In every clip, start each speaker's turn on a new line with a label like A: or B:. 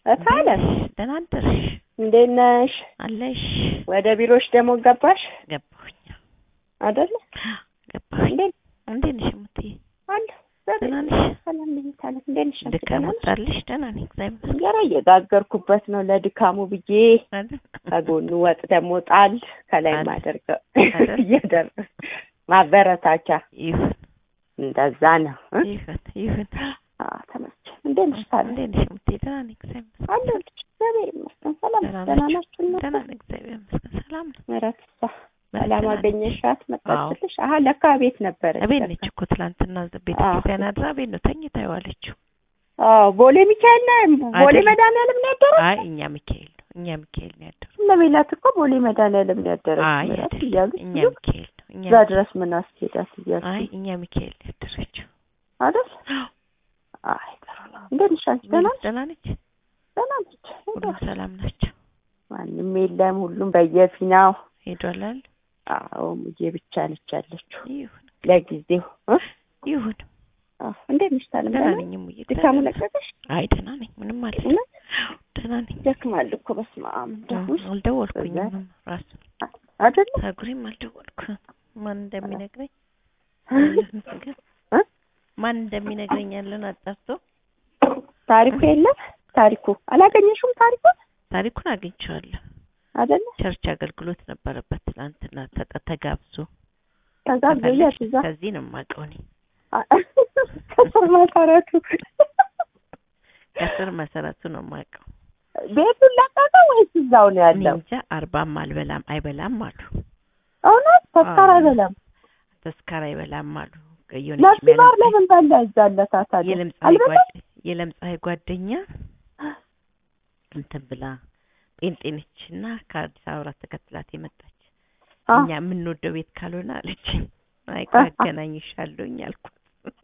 A: እታለሽ
B: ደህና አደርሽ
A: እንዴት ነሽ?
B: አለሽ?
A: ወደ ቢሮሽ ደግሞ ገባሽ
B: ገባሁኝ
A: አይደለ?
B: ገባሁኝ።
A: እንዴት
B: እንዴት ነሽ እምትይ?
A: አለ
B: ደህና ነሽ?
A: ሰላም ነኝ ታለ እንዴት ነሽ? አንቺ
B: ድካም
A: ደህና ነሽ?
B: ወጣልሽ? ደህና ነኝ እግዚአብሔር ይመስገን።
A: እንጀራ እየጋገርኩበት ነው ለድካሙ ብዬ
B: አይደል?
A: ከጎኑ ወጥ ደግሞ ጣል ከላይ
B: አለ።
A: ማደርገው
B: አይደል?
A: እየደረ ማበረታቻ
B: ይሁን
A: እንደዛ ነው እ?
B: ይሁን ይሁን።
A: አዎ ተመስገን። እንዴት ነሽ ታለ?
B: እንዴት ነሽ እምትይ? ደህና ነኝ እግዚአብሔር ይመስገን።
A: አለሁልሽ እግዚአብሔር ይመስገን። ሰላም
B: ደህና
A: ደህና
B: ናችሁ?
A: ናችሁ? እናንተ?
B: ደህና ነኝ እግዚአብሔር ይመስገን። ሰላም ነው።
A: ምህረት እሷ
B: ምህረት
A: ሰላም
B: ደህና ነች?
A: አገኘሻት? መጣችልሽ? አሀ ለካ ቤት ነበረች።
B: እቤት
A: ለካ።
B: ነች እኮ ትላንትና ቤተ
A: አዎ።
B: ክርስቲያን አድራ ቤት ነው ተኝታ የዋለችው።
A: አዎ ቦሌ ሚካኤል ነው ቦሌ
B: አይደለም።
A: መድኃኒዓለም ነው ያደረው።
B: አይ እኛ ሚካኤል ነው እኛ ሚካኤል ነው ያደረው።
A: እነ ሜላት እኮ ቦሌ መድኃኒዓለም ነው ያደረው
B: አይ
A: ምህረት
B: አይደለም
A: እያሉ
B: እኛ
A: ሲሉ
B: ሚካኤል ነው እኛ
A: እዛ ድረስ ምን አስኬዳት እያሉ
B: አይ እኛ ሚካኤል ነው ያደረችው።
A: አይደል? አይ ጥሩ ነው። እንዴት ነሽ አንቺ? ደህና ነሽ?
B: ደህና ነች።
A: ደህና ነች።
B: ሁሉም ሰላም ናቸው።
A: ማንም የለም፣ ሁሉም በየፊናው።
B: ሄዷል አሉ።
A: አዎ ሙዬ ብቻ ነች ያለችው
B: ይሁን
A: ለጊዜው እ?
B: ይሁን
A: አዎ እንዴት ነሽ ታለም?
B: ደህና
A: ደህና
B: ነኝ እሙዬ።
A: ድካሙ
B: እግዚአብሔር
A: ለቀቀሽ?
B: አይ ደህና ነኝ። ምንም አልልም።
A: እውነት
B: ደህና ነኝ።
A: ደክማል እኮ በስመ አብ እንደው ውይ፣
B: አልደወልኩኝም ራሱ
A: አይደለ
B: ፀጉሬም አልደወልኩም። ማን እንደሚነግረኝ ግን
A: እ?
B: ማን እንደሚነግረኝ ያለን አጣርቶ
A: ታሪኩ የለም ታሪኩ አላገኘሽውም? ታሪኩ
B: ታሪኩን አግኝቼዋለሁ።
A: አይደለ
B: ቸርች አገልግሎት ነበረበት ትናንትና ተጠ ተጋብዞ
A: ከዛ
B: ከፈለግሽ
A: በያት እዛ
B: ከዚህ ነው የማውቀው እኔ
A: ከስር መሰረቱ
B: ከስር መሰረቱ ነው የማውቀው።
A: ቤቱን ለቀቀ ወይስ እዛው ነው
B: እኔ
A: ያለው?
B: እንጃ አርባም አልበላም አይበላም አሉ።
A: እውነት ተስካር
B: አዎ።
A: አይበላም።
B: ተስካር አይበላም አሉ። የሆነች
A: ለሲባር
B: የለምጻ-
A: ለምን በላ ይዛለታታል?
B: የለምጻይ
A: አልበላም?
B: ጓደ- የለምጻይ ጓደኛ እንትን ብላ ጴንጤ ነች እና ከአዲስ አበባ ተከትላት የመጣች
A: አ
B: እኛ የምንወደው ቤት ካልሆነ አለችኝ። አይ ቆይ አገናኝሻለሁኝ አልኳት።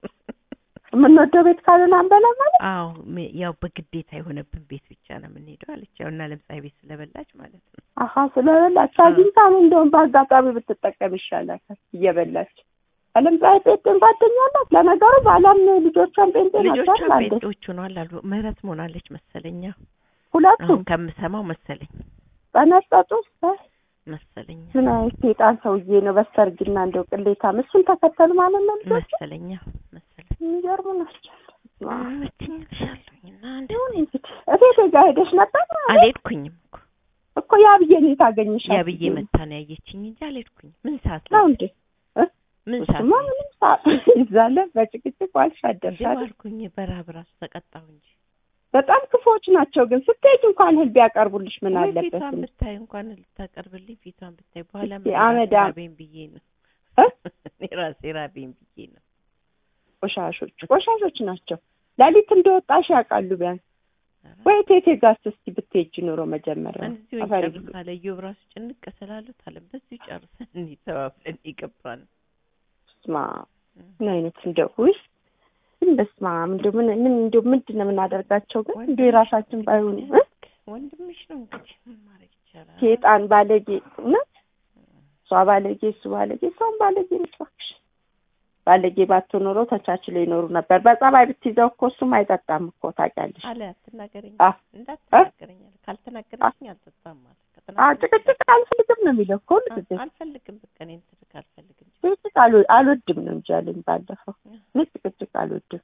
A: የምንወደው ቤት ካልሆነ አንበላ ማለት
B: አዎ ም- ያው በግዴታ የሆነብን ቤት ብቻ ነው የምንሄደው አለች። ያው እና ለምጻይ ቤት ስለበላች ማለት ነው።
A: አሀ ስለበላች አግኝታ ነው እንደውም በአጋጣሚ ብትጠቀም ይሻላታል እየበላች አለምፀሐይ ጴንጤን ጓደኛ አላት ለነገሩ ባሏም ልጆቿን ጴንጤ ናቸው
B: ልጆቿ
A: አንዴ
B: ጴንጤዎች ሆነዋል አሉ። ምህረት መሆናለች መሰለኛ
A: ሁለቱም
B: አሁን ከምሰማው መሰለኝ
A: በነጠጡ
B: መሰለኛ
A: ምን አይነት ሴጣን ሰውዬ ነው በሰርግና እንደው ቅሌታም እሱን ተከተሉ ማለት ነው ልጆች
B: መሰለኛ መሰለኝ
A: የሚገርሙ ናቸው
B: መችኝልሻለሁኝ እና አንድ
A: ይሁን እንግዲህ እቴቴ ጋር ሄደሽ ነበር
B: አልሄድኩኝም እኮ
A: እኮ ያብዬን የታገኘሻት
B: ያብዬ መታ ነው ያየችኝ እንጂ አልሄድኩኝም። ምን ሰዓት
A: ነው
B: ላይ
A: እንዴ
B: ምን ሰዓት
A: እሱማ
B: ላይ
A: ምንም ሰዓት ይዛለ በጭቅጭቅ ዋልሽ አደርሽ አይደል?
B: አልኩኝ። በረሀብ ራሱ ተቀጣሁ እንጂ
A: በጣም ክፉዎች ናቸው። ግን ስትሄጂ እንኳን እህል ቢያቀርቡልሽ ምን
B: ወይ
A: አለበት?
B: ፊቷን ብታይ እንኳን ልታቀርብልኝ ፊቷን ብታይ በኋላ
A: እስኪ
B: ምን ራሴ
A: አመዳም-
B: ራቤን ብዬ ነው
A: እ?
B: እኔ ራሴ ራቤን ብዬ ነው።
A: ቆሻሾች ቆሻሾች ናቸው። ሌሊት እንደወጣሽ ያውቃሉ። ቢያንስ ወይ ቴቴ ጋር እስኪ ብትሄጂ ኑሮ መጀመሪያ
B: እዚሁ
A: አፈሪ
B: እንጨርሳለን። እዮብ ራሱ ጭንቅ ስላሉት አለ በዚሁ ጨርሰን እንሂድ ተባብለን የገባን
A: ስማ ምን አይነት እንደው ውይ ግን በስመ አብ እንደው ምን ምን እንደው ምንድን ነው የምናደርጋቸው? ግን እንደው የራሳችን ባይሆኑ እ?
B: ወንድምሽ ነው እንግዲህ ምን ማድረግ ይቻላል?
A: ሴጣን ባለጌ እውነት እሷ ባለጌ እሱ ባለጌ እሷም ባለጌ ነች እባክሽ። ባለጌ ባትሆን ኖሮ ተቻችሎ ይኖሩ ነበር። በጸባይ ብትይዘው እኮ እሱም አይጠጣም እኮ ታውቂያለሽ።
B: አለ አትናገረኝ፣
A: አ
B: እንዳትናገረኝ አለ። ካልተናገረችኝ አልጠጣም አለ።
A: አዎ
B: ከተናገረችኝ
A: ጭቅጭቅ አልፈልግም ነው የሚለው እኮ ሁሉ ጊዜ
B: አልፈልግም፣ በቃ እኔን ትልቅ አልፈልግም።
A: ጭቅጭቅ አልወ- አልወድም ነው እንጂ ያለኝ ባለፈው። እኔ ጭቅጭቅ አልወድም።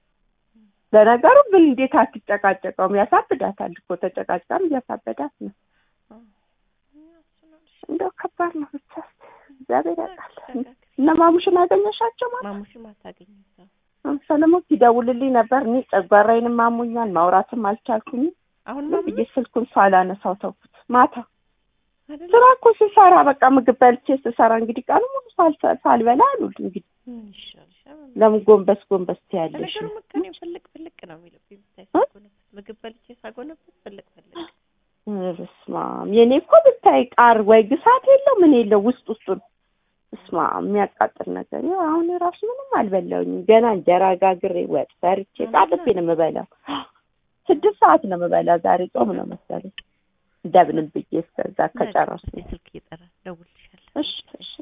A: ለነገሩ ምን እንዴት አትጨቃጨቀውም? ያሳብዳታል እኮ ተጨቃጭቃም እያሳበዳት ነው። እንደው ከባድ ነው ብቻ እግዚአብሔር ያውቃል። እነ ማሙሽን አገኘሻቸው ማለት
B: ማሙሽም አታገኝም ሰው
A: ሰለሞን ሲደውልልኝ ነበር። እኔ ጨጓራዬንም አሞኛል ማውራትም አልቻልኩኝም
B: አሁን
A: ዝም ብዬ ስልኩን ሳላነሳው ተውኩት። ማታ
B: አይደል
A: ስራ እኮ ስሰራ በቃ ምግብ በልቼ ስሰራ እንግዲህ ቀኑ ሙሉ ሳልሰ- ሳልበላ አሉል እንግዲህ
B: ምን ይሻልሻል?
A: ለምን ጎንበስ ጎንበስ ትያለሽ?
B: ለነገሩ ምቀኔ ፍልቅ ፍልቅ ነው የሚልብኝ ብታይ
A: እ?
B: ሳጎነብት ምግብ በልቼ ሳጎነብት ፍልቅ ፍልቅ
A: በስመ አብ የኔ እኮ ብታይ ቃር ወይ ግሳት የለው ምን የለው ውስጥ ውስጡን በስመ አብ የሚያቃጥል ነገር ያው አሁን ራሱ ምንም አልበላሁኝም ገና እንጀራ ጋግሬ ወጥ ሰርቼ ጣጥቤ ነው የምበላው ስድስት ሰዓት ነው የምበላው ዛሬ ጾም ነው መሰለኝ እንደምንም ብዬ እስከዛ ከጨረስኩ
B: ስልክ እየጠራ ደውልልሻለሁ
A: እሺ እሺ